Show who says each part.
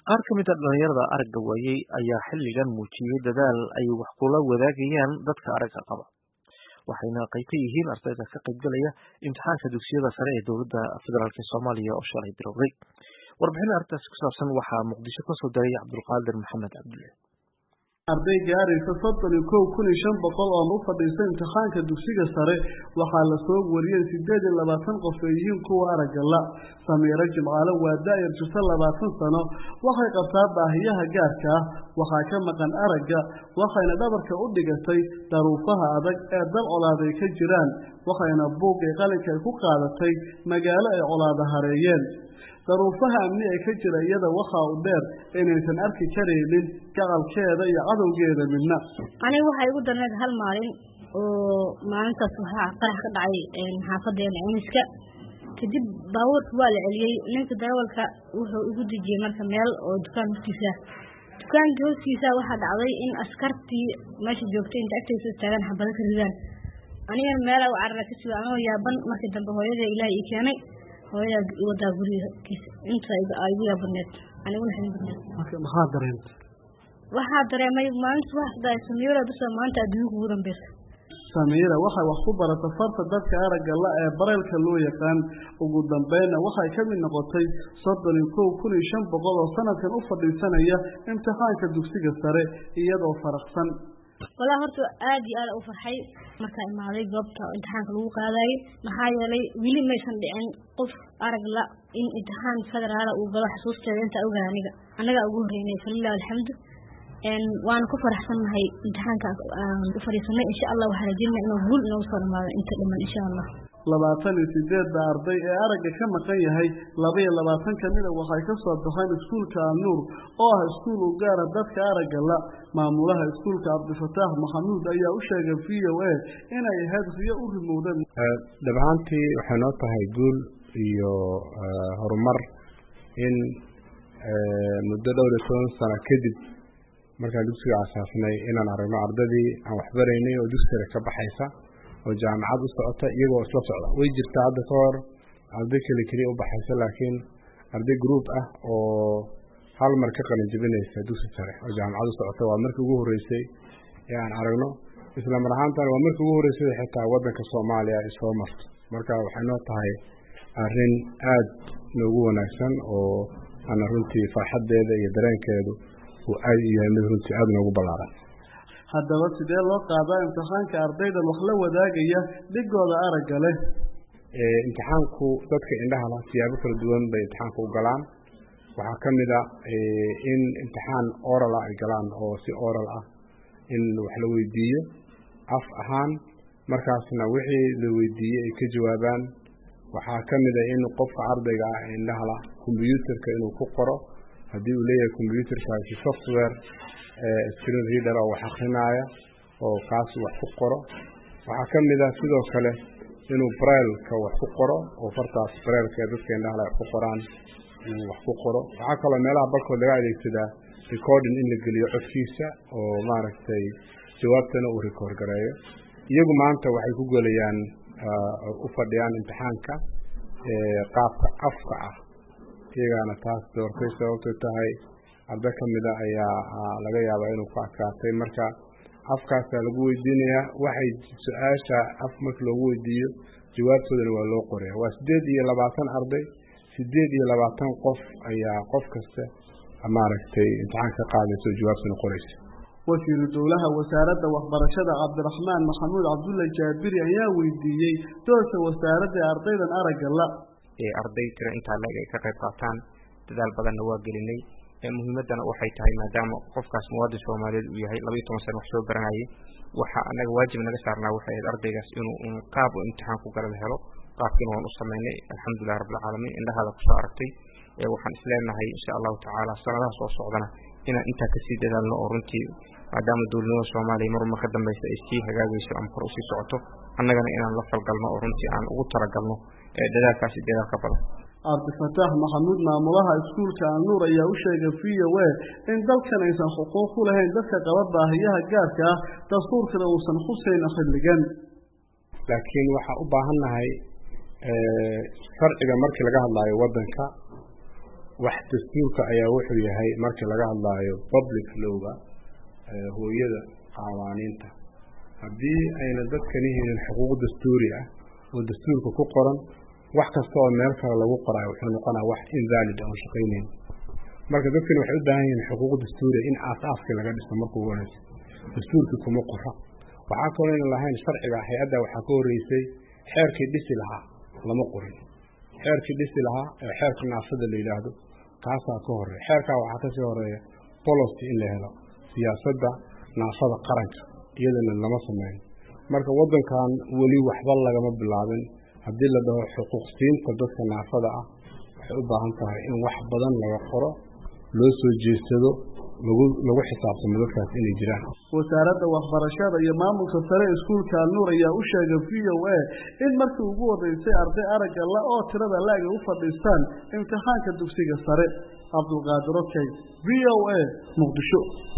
Speaker 1: qaar ka mid a dhalinyarada aragga waayey ayaa xilligan muujiyey dadaal ay wax kula wadaagayaan dadka aragga qaba waxayna qayb ka yihiin ardayda ka qaybgalaya imtixaanka dugsiyada sare ee dowladda federaalk soomaaliya oo shalay bilowday warbixin arrintaasi ku saabsan waxaa muqdisho kasoo diray cabdulqaadir maxamed cabdulle
Speaker 2: arday gaaraysa soddon iyo kow kun iyo shan boqol oo u fadhiista imtixaanka dugsiga sare waxaa lasoo wariyey siddeed iyo labaatan qof ay yihiin kuwa aragga la samiiro jimcaale waa daa'ir jirta labaatan sano waxay qabtaa baahiyaha gaarka ah waxaa ka maqan aragga waxayna dhabarka u dhigatay daruufaha adag ee dal colaaday ka jiraan waxayna buug ee qalinka ay ku qaadatay magaalo ay colaada hareeyeen daruufaha amni ee ka jira iyada waxaa u dheer inaysan arki karaynin gacalkeeda iyo cadowgeeda midna
Speaker 3: aniga waxaa igu darneed hal maalin oo maalintaas waxaa qarax ka dhacay xaafadeena cimiska kadib baabuurka waa la celiyey ninka darawalka wuxuu igu dejiyey marka meel oo dukaan hortiisa dukaanka hortiisa waxaa dhacday in askartii meesha joogtay inta agtaysa istaagaan xabado ka ridaan anigana meelaa u carara kasi anoo yaaban markii dambe hooyada ilaah ii keenay hooyadaa wadaa gurigiisa inta igu yaabaneed aniguna xidin badneed
Speaker 2: maxaa dareentay
Speaker 3: waxaa dareemay maalinta waxdaay samiira bisa maanta adduunka ugu dambeysa
Speaker 2: samiira waxay wax ku barata farta dadka aragga la ee bareylka loo yaqaan ugu dambeynna waxay ka mid noqotay soddon iyo kow kun iyo shan boqol oo sanadkan u fadhiisanaya imtixaanka dugsiga sare iyadoo faraqsan
Speaker 3: walaa horta aad iyo aad u farxay markaa imaaday goobta imtixaanka lagu qaadayay maxaa yeelay weli maysan dhicin qof arag la in imtixaan federaala uu galo xusuusteeda intaa ogaa aniga annagaa ugu horreynay falilah alxamdu waana ku faraxsannahay imtixaanka aan u fadhiisanay insha allah waxaa rajinaa inuu guul inoogu soo dhamaado inta dhiman insha allah
Speaker 2: labaatan iyo sideedda arday ee aragga ka maqan yahay laba iyo labaatan ka mida waxay ka soo baxeen iskuulka alnuur oo ah iskuul u gaara dadka aragga la maamulaha iskuulka cabdifataax maxamuud ayaa u sheegay v o a inay ahayd riyo u rimowdeen
Speaker 4: dhabahaantii waxay noo tahay guul iyo horumar in muddo dhowr iyo toban sano kadib markaan dugsiga aasaasnay inaan aragno ardadii aan waxbaraynay oo dugsi sare ka baxaysa oo jaamacad u socota iyagoo isla socda way jirtaa hadda ka hor arday keli keliya u baxaysa laakiin arday group ah oo hal mar ka qalin jebinaysa dugsi sare oo jaamacad u socota waa markii ugu horreysay ee aan aragno isla mar ahaantan waa markii ugu horreysay xitaa waddanka soomaaliya ay soo marto marka waxay noo tahay arrin aad noogu wanaagsan oo ana runtii farxaddeeda iyo dareenkeedu uu aad u yahay mid runtii aada noogu ballaaran
Speaker 2: haddaba sidee loo qaadaa imtixaanka ardaydan wax la wadaagaya dhigooda aragga leh
Speaker 4: imtixaanku dadka indhaha lah siyaabo kala duwan bay imtixaanka u galaan waxaa ka mid a in imtixaan oral ah ay galaan oo si oral ah in wax la weydiiyo af ahaan markaasna wixii la weydiiyey ay ka jawaabaan waxaa ka mid a in qofka ardayga ah ee indhaha lah combyuutarka inuu ku qoro haddii uu leeyahay combyuutarkaasi software screen reader oo wax akrinaaya oo kaas wax ku qoro waxaa ka mid ah sidoo kale inuu brailka wax ku qoro oo fartaas brailka ee dadka indhahala wax ku qoraan inuu wax ku qoro waxaa kaloo meelaha barkood laga adeegsadaa recording in la geliyo codkiisa oo maaragtay jawaabtana uu record gareeyo iyagu maanta waxay ku gelayaan u fadhiyaan imtixaanka qaabka afka ah iyagaana taas doortay sababtay tahay arday ka mida ayaa laga yaabaa inuu ku adkaatay marka afkaasaa lagu weydiinayaa waxay su-aasha af marka loogu weydiiyo jawaabtoodana waa loo qoraya waa siddeed iyo labaatan arday siddeed iyo labaatan qof ayaa qof kasta maaragtay imtixaan ka qaadaysa oo jawaabtana qoraysa
Speaker 2: wasiiru dowlaha wasaaradda waxbarashada cabdiraxmaan maxamuud cabdulla jaabiri ayaa weydiiyey doorka wasaaradda ee ardaydan aragga la
Speaker 5: arday tiro intaa leeg ay ka qayb qaataan dadaal badanna waa gelinay muhiimaddana waxay tahay maadaama qofkaas muwaadin soomaaliyeed uu yahay labaiyo toban sana wax soo baranayay waxa anaga waajib naga saarnaa waxay ahayd ardaygaas inuu qaab u imtixaanku galada helo qaabkiina waan u samaynay alxamdulilah rabbilcaalamiin indhahaada kusoo aragtay waxaan isleenahay insha allahu tacaala sanadaha soo socdana inaan intaa kasii dadaalno oo runtii maadaama dowladnimada soomaaliya mar marka dambeysa ay sii hagaagayso ama kor usii socoto annagana inaan la falgalno oo runtii aan ugu talagalno dadaalkaasi dadaal ka badan
Speaker 2: cabdifataax maxamuud maamulaha iskuulka alnuur ayaa u sheegay v o a in dalkan aysan xuquuq u lahayn dadka qaba baahiyaha gaarka ah dastuurkana uusan xuseyn xilligan
Speaker 4: laakiin waxaa u baahannahay sharciga markii laga hadlaayo waddanka wax dastuurka ayaa wuxuu yahay markii laga hadlaayo public lowga hooyada qawaaniinta haddii ayna dadkani helin xuquuq dastuuri ah oo dastuurka ku qoran wax kasta oo meel kale lagu qoraayo wuxuu noqonaa wax invalid aan shaqaynayn marka dadkani waxay u baahan yihiin xuquuq dastuuriya in aas-aaskii laga dhiso markuu wanaysa dastuurkii kuma qora waxaa kaloo aynan lahayn sharciga hay-adda waxaa ka horreysay xeerkii dhisi lahaa lama qorin xeerkii dhisi lahaa ee xeerka naafada la yidhaahdo kaasaa ka horeeya xeerkaa waxaa kasii horeeya policy in la helo siyaasadda naafada qaranka iyadana lama sameyn marka waddankan weli waxba lagama bilaabin haddii la dhaho xuquuqsiinta dadka naafada ah waxay u baahan tahay in wax badan laga qoro loo soo jeedsado lagu lagu xisaabtamo dadkaas inay jiraan
Speaker 2: wasaaradda waxbarashada iyo maamulka sare iskuulka alnuur ayaa u sheegay v o a in markii ugu horeysay arday aragga la oo tirada la-eg u fadhiistaan imtixaanka dugsiga sare cabdulqaadir okey v o a muqdisho